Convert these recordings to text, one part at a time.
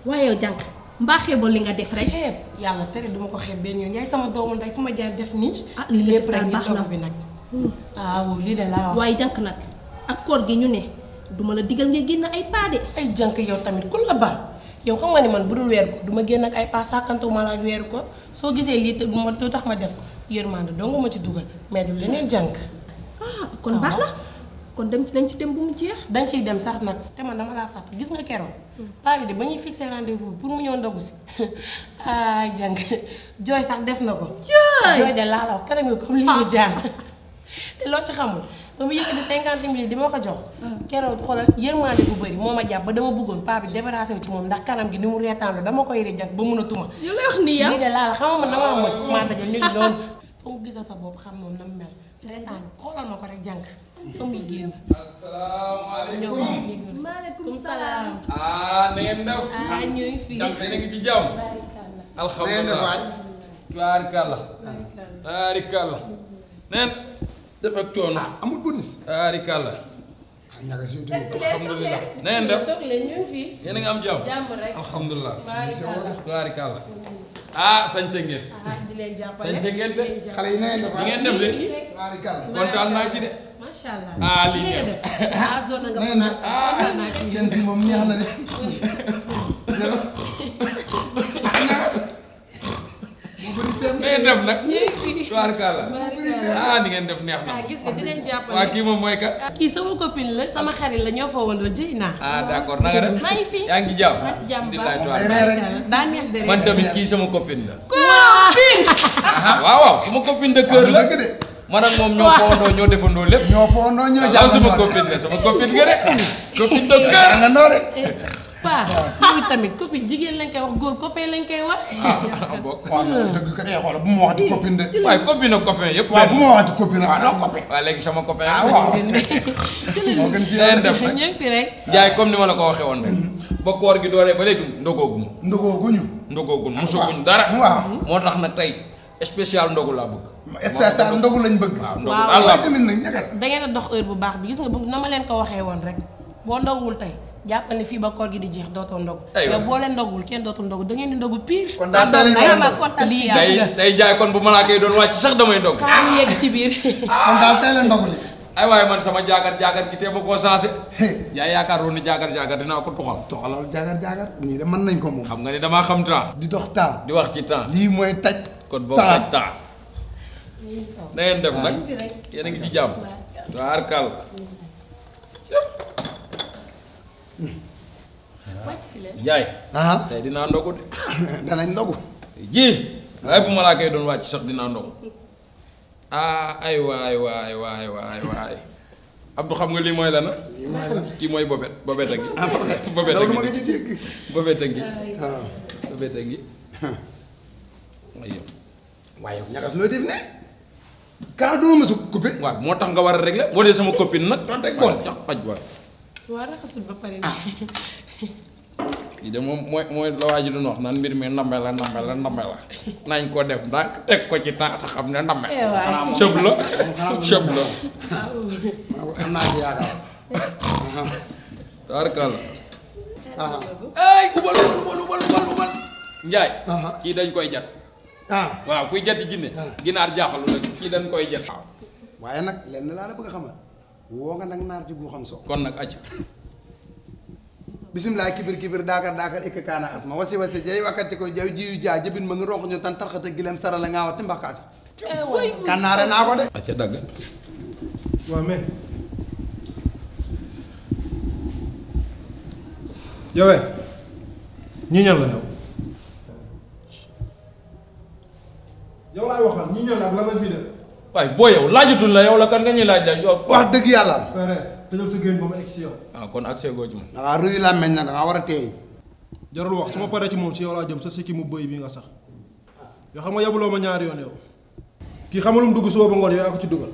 waaye yow jànk mbaa xeeboo li nga def rek xeeb yàlla tere duma ko xeeb benn yoon yaay sama doomu ndey fu ma jaar def nii. ah lii lépp lépp rek daal ñu baax na togg bi nag. waaw lii de laa wax. waaye jànk nag ak koor gi ñu ne duma la digal nga génn ay paade ay jànk yow tamit ku la baal yow xam nga ni man bu dul weer ko du ma génn ak ay pas sàkkantuma la ak weeru ko soo gisee lii te bu ma lu tax ma def ko yërmande doo nga ma ci dugal mais du leneen jànk. ah kon baax na kon dem ci dañ ci dem bu mu jeex dañ ciy dem sax nag te man dama laa fàtte gis nga keroog. paa bi de ba ñuy fixé rendez-vous pour mu ñëw ndogu si ay jànk jooy sax def na ko. Jooy! jooy de laa la wax kanam yi comme lii mu jaar te loo ci xamul ba mu yëkkati cinquante mille di ma ko jox. keroog xoolal yërmande bu bëri moo ma jàpp ba dama bëggoon paa bi débarrassé wu ci moom ndax kanam gi ni mu reetaanlu dama koy rey jànk ba mun a tuma. yow lay wax nii yow lii de laa la xam nga man damaa mën maa dajal ñu ngi noonu fa mu gisal sa bopp xam moom na mu mel reetaan xoolal ma ko rek jànk fa muy génn. asalaamaaleykum. maaleykum salaam. ah na ngeen def. ah ñu ngi fi. jàmm yéen a ngi ci jàmm. alhamdulilah. tubaarikàlla. tubaarikàlla. neen. def ak coono. amul bonus. tubaarikàlla. ah ñaga si yow alhamdulilah. na ngeen def. toog leen ñu ngi fi. yéen a ngi am jàmm. jàmm rek. alhamdulilah. Baarikàlla. tubaarikàlla. ah sañse ngeen. ah di leen jàppale. sañse ngeen de. di leen jàppale. xale yi na ngeen def li ngeen def de. Baarikàlla. kontaan naa ci de. macha allah. ah lii li nga neex. def. ah zone nga na ngeen menace. def kontaan naa ci seen fi moom neex na de. ñagas. ñagas. moo bëri fenn. na ngeen def nag. ñu ngi fi. tubaarikàlla. Baarikàlla. ah ni ngeen def neex na. ah gis nga di leen jàppale. waa kii moom mooy kat. kii sama copine la sama xarit la ñoo fa wandoo jëy naa. ah d'accord na nga def. maa ngi fi. yaa ngi jàmm. maa ngi jàmm di baax. laaj tuwaat. Baarikàlla. daa neex de man rek. tamit kii sama copine la. copine. ah waaw waaw sama copine de cœur la. dëgg de. man ak moom ñoo fowandoo ñoo defandoo lépp. ñoo foondoo ñoo waaw jàpp sama copine la sama copine nga de. copine de cœur. nga noo de. paa yow tamit copine jigéen lañ koy wax góor copain lañ koy wax. ah bokk. waaw non dëgg ka dee xoolal bu ma waxati copine de. waaye copine ak copain yëpp. waaw bu ma waxati copine waaw ah non copain. waaw léegi sama copain. ah waaw. moo gën ci leen yéen. def nag. ñu ngi fi rek. jaay comme ni ma la ko waxee woon rek. ba koor gi dooree ba léegi ndogoogu ma. ndogoo guñu. ndogoogu mosaguñ dara. waaw. moo tax nag tey spécial ndogu laa bëgg. spécial ndogu lañ bëgg. waaw ndogu waaw daal laa waaye bëgg. tamit nag ñagas. da ngeen a dox heure bu baax bi gis nga bu na ma leen ko waxee woon rek boo ndogul tey jàppal ne fii ba koor gi di jeex dootoo ndog. Aywa. yow boo leen ndogul kenn dootul ndog da ngeen di ndogu pire. kon daal tey lañ war a ndog. lii tey tey jaay kon bu malaaka yi doon wàcc sax damay ndog. kaa ñu yegg ci biir. kon daal tey la ndogu li. ay waaye man sama jaagar jaagar gi tee ma koo sensé. Hey. yaa yaakaaroon ni jaagar jaagar dinaa ko tuxal. toxalal jaagar jaagar ñii de mën nañ ko moom. xam nga ni damaa xam temps. di dox temps. di wax ci temps. lii mooy taj. kon boobu temps. taj temps. na ngeen def nag yéen a ngi ci jàmm. waar kàll. wàcc si leen. Njaay. ah tey dinaa ndogu de. danañ ndogu. ji. waaye bu malaaka yi doon wàcc sax dinaa ndogu. ah ay waay waay waay waay waay. Abdou xam nga lii mooy la na. kii mooy bobet bobet a ngi. ah Bobet. bobet a loolu ma ngi nga ci dégg. bobet a ngi. waaw. bobet a ngi. ay yow. waaye yow ñagas nooy def ne. kanaa doo ma sa coupé. waaw moo tax nga war a régler boo dee sama copine nag. teg bool. jox xaj waay. waa raxasul ba pare. lii de moom mooy mooy la waa ji doon wax naan mbir mi ndambe la ndambe la ndambe la nañ ko def ndànk teg ko ci temps te xam ne ndambe sëb la sëb la am naa ci yaakaar. taarkalla ah ay ubal ubal ubal ubal ubal njaay Aha. kii dañ koy jat ah waaw kuy jati jinne ginaar jaaxalu la kii dañ koy jat waaye nag lenn laa la bëgg a xamal woo nga nag naar ci gu xam soo kon nag acc bisimilah kibir kibir daakar daakar ikka kaana asma wasi wasi jay wakkati ko jaw jiyu jaa jëbin ma ngi ronk ñu tan tarxata gilem sarala ngaa wati mbakkaasi kànnaare naa ko de acca dagg waaw mais yowee ñii ñan la yow yow laay waxal ñii ñan la ak lan lañ fi def waaye boo yow laajatul la yow la kan nga ñuy laaj la yow wax dëgg yàlla pare tëjal sa génn ba ma egg si yow ah kon accès goo ci moom dangaa ruyu làmmeñ na dangaa war a teey jarul wax su ma paree ci moom si yow laa jëm sa sikki mu bëy bi nga sax yoo xam nga yabuloo ma ñaari yoon yow kii xamalum dugg suba ba ngoon yow yaa ko ci dugal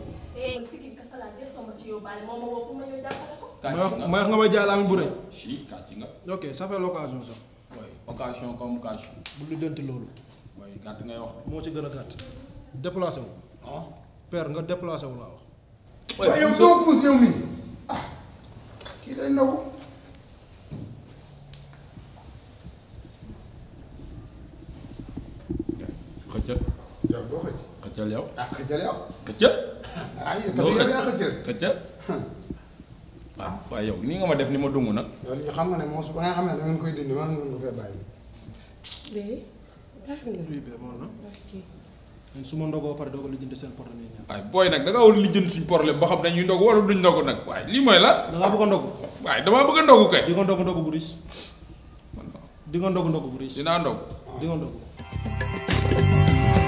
may wax may wax nga may jaay laamin bu rëy si kàcc nga ok ça fait l'occasion sax waaye occasion comme occasion bu lu dënti loolu waaye gàtt ngay wax moo ci gën a gàtt déplacé wu père nga déplacé wu laa wax waaye yow soo puus yow mi ah kii day ndaw xëccal yow doo xëcc xëccal yow ah xëccal yow xëccal ay doo tamit yow yaa xëccal xëccal waaw waaye yow nii nga ma def ni ma dung nag yow li xam nga ne moom su ba nga xam ne da ngeen koy dindi war ngeen ko fee bàyyi bee baax na oui bien moom na ok leen su ma ndogoo pare doo ko lijjanti seen problème yi ñaar waaye booy nag da nga war a lijjanti suñ problème ba xam dañuy ndog wala duñ ndog nag waaye lii mooy lan da ngaa bëgg a ndog waaye damaa bëgg a ndogu kay di nga ndog ndog bu ris di nga ndog ndog bu ris dinaa ndog di nga ndog